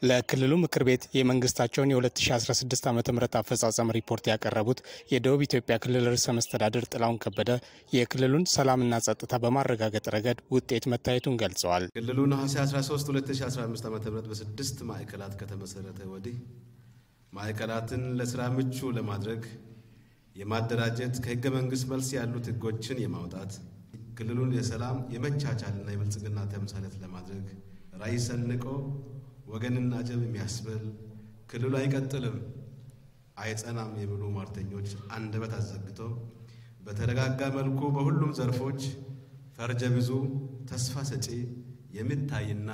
ለክልሉ ምክር ቤት የመንግስታቸውን የ2016 ዓ ም አፈጻጸም ሪፖርት ያቀረቡት የደቡብ ኢትዮጵያ ክልል ርዕሰ መስተዳድር ጥላሁን ከበደ የክልሉን ሰላምና ጸጥታ በማረጋገጥ ረገድ ውጤት መታየቱን ገልጸዋል። ክልሉ ነሐሴ 13 2015 ዓ ም በስድስት ማዕከላት ከተመሰረተ ወዲህ ማዕከላትን ለስራ ምቹ ለማድረግ የማደራጀት ከህገ መንግስት መልስ ያሉት ህጎችን የማውጣት ክልሉን የሰላም የመቻቻልና የብልጽግና ተምሳሌት ለማድረግ ራዕይ ሰንቆ ወገንን አጀብ የሚያስብል ክልሉ አይቀጥልም አይጸናም የሚሉ ሟርተኞች አንደበት አዘግቶ በተረጋጋ መልኩ በሁሉም ዘርፎች ፈርጀ ብዙ ተስፋ ሰጪ የሚታይና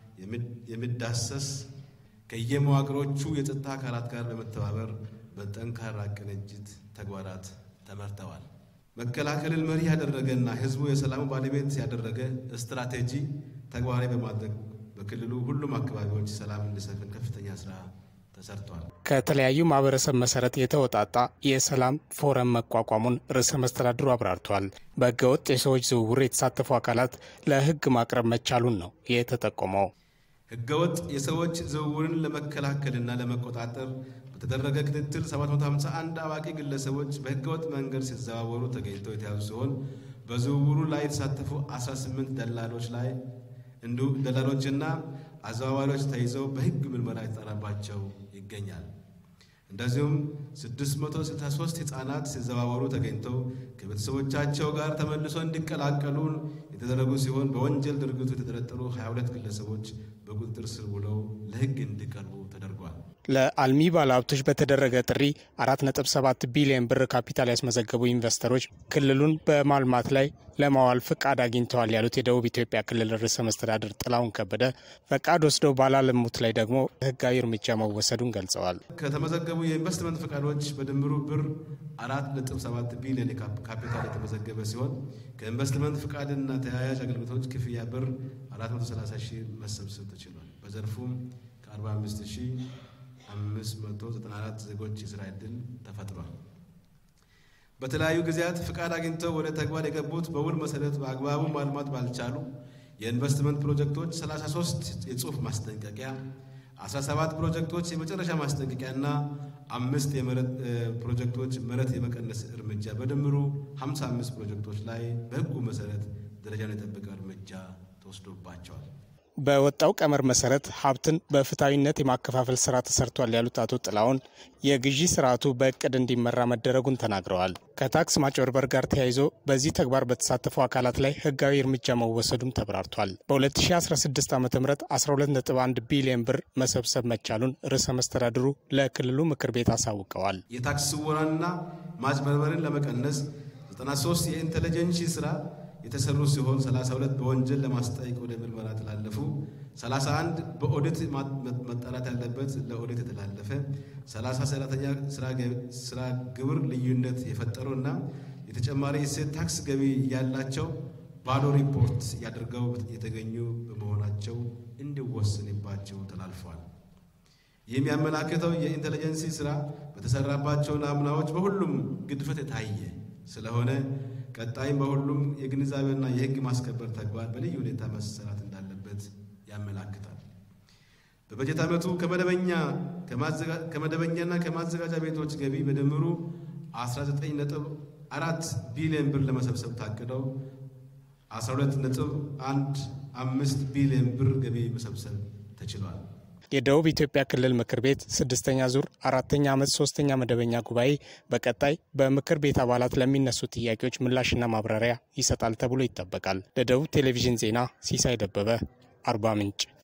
የሚዳሰስ ከየመዋቅሮቹ የጸጥታ አካላት ጋር በመተባበር በጠንካራ ቅንጅት ተግባራት ተመርተዋል። መከላከልን መሪ ያደረገና ህዝቡ የሰላሙ ባለቤት ያደረገ ስትራቴጂ ተግባራዊ በማድረግ በክልሉ ሁሉም አካባቢዎች ሰላም እንዲሰፍን ከፍተኛ ስራ ተሰርቷል። ከተለያዩ ማህበረሰብ መሰረት የተወጣጣ የሰላም ፎረም መቋቋሙን ርዕሰ መስተዳድሩ አብራርተዋል። በህገወጥ የሰዎች ዝውውር የተሳተፉ አካላት ለህግ ማቅረብ መቻሉን ነው የተጠቆመው። ህገወጥ የሰዎች ዝውውርን ለመከላከልና ለመቆጣጠር በተደረገ ክትትል 751 አዋቂ ግለሰቦች በህገወጥ መንገድ ሲዘዋወሩ ተገኝተው የተያዙ ሲሆን በዝውውሩ ላይ የተሳተፉ 18 ደላሎች ላይ እንዲሁ ደላሎችና አዘዋዋሪዎች ተይዘው በህግ ምርመራ የተጣራባቸው ይገኛል። እንደዚሁም 663 ህጻናት ሲዘዋወሩ ተገኝተው ከቤተሰቦቻቸው ጋር ተመልሶ እንዲቀላቀሉ የተደረጉ ሲሆን በወንጀል ድርጊቱ የተጠረጠሩ 22 ግለሰቦች በቁጥጥር ስር ውለው ለህግ እንዲቀርቡ ተደርጓል። ለአልሚ ባለሀብቶች በተደረገ ጥሪ 4.7 ቢሊዮን ብር ካፒታል ያስመዘገቡ ኢንቨስተሮች ክልሉን በማልማት ላይ ለማዋል ፍቃድ አግኝተዋል ያሉት የደቡብ ኢትዮጵያ ክልል ርዕሰ መስተዳድር ጥላሁን ከበደ ፈቃድ ወስደው ባላለሙት ላይ ደግሞ ህጋዊ እርምጃ መወሰዱን ገልጸዋል። ከተመዘገቡ የኢንቨስትመንት ፈቃዶች በድምሩ ብር 4.7 ቢሊዮን ካፒታል የተመዘገበ ሲሆን ከኢንቨስትመንት ፈቃድና ተያያዥ አገልግሎቶች ክፍያ ብር 430 ሺህ መሰብሰብ ተችሏል። በዘርፉም ከ45 ሺህ 594 ዜጎች የስራ ዕድል ተፈጥሯል። በተለያዩ ጊዜያት ፍቃድ አግኝተው ወደ ተግባር የገቡት በውል መሰረት በአግባቡ ማልማት ባልቻሉ የኢንቨስትመንት ፕሮጀክቶች 33 የጽሑፍ ማስጠንቀቂያ፣ 17 ፕሮጀክቶች የመጨረሻ ማስጠንቀቂያ እና አምስት የመሬት ፕሮጀክቶች መሬት የመቀነስ እርምጃ በድምሩ 55 ፕሮጀክቶች ላይ በሕጉ መሰረት ደረጃን የጠበቀ እርምጃ ተወስዶባቸዋል። በወጣው ቀመር መሰረት ሀብትን በፍትሐዊነት የማከፋፈል ስራ ተሰርቷል ያሉት አቶ ጥላሁን የግዢ ስርዓቱ በእቅድ እንዲመራ መደረጉን ተናግረዋል። ከታክስ ማጭበርበር ጋር ተያይዞ በዚህ ተግባር በተሳተፉ አካላት ላይ ህጋዊ እርምጃ መወሰዱም ተብራርቷል። በ2016 ዓ ም 12.1 ቢሊዮን ብር መሰብሰብ መቻሉን ርዕሰ መስተዳድሩ ለክልሉ ምክር ቤት አሳውቀዋል። የታክስ ስወራና ማጭበርበርን ለመቀነስ 93 የኢንቴሊጀንሲ ስራ የተሰሩ ሲሆን 32 በወንጀል ለማስጠየቅ ወደ ምርመራ ተላለፉ፣ 31 በኦዲት መጣራት ያለበት ለኦዲት የተላለፈ፣ 30 ሰራተኛ ስራ ግብር ልዩነት የፈጠሩ እና የተጨማሪ እሴት ታክስ ገቢ ያላቸው ባዶ ሪፖርት ያደርገው የተገኙ በመሆናቸው እንዲወሰንባቸው ተላልፏል። ይህም ያመላክተው የኢንቴሊጀንሲ ስራ በተሰራባቸው ናሙናዎች በሁሉም ግድፈት የታየ ስለሆነ ቀጣይም በሁሉም የግንዛቤና የሕግ ማስከበር ተግባር በልዩ ሁኔታ መሰራት እንዳለበት ያመላክታል። በበጀት ዓመቱ ከመደበኛና ከማዘጋጃ ቤቶች ገቢ በድምሩ 19.4 ቢሊዮን ብር ለመሰብሰብ ታቅደው 12.15 ቢሊዮን ብር ገቢ መሰብሰብ ተችሏል። የደቡብ ኢትዮጵያ ክልል ምክር ቤት ስድስተኛ ዙር አራተኛ ዓመት ሶስተኛ መደበኛ ጉባኤ በቀጣይ በምክር ቤት አባላት ለሚነሱ ጥያቄዎች ምላሽና ማብራሪያ ይሰጣል ተብሎ ይጠበቃል። ለደቡብ ቴሌቪዥን ዜና ሲሳይ ደበበ አርባ ምንጭ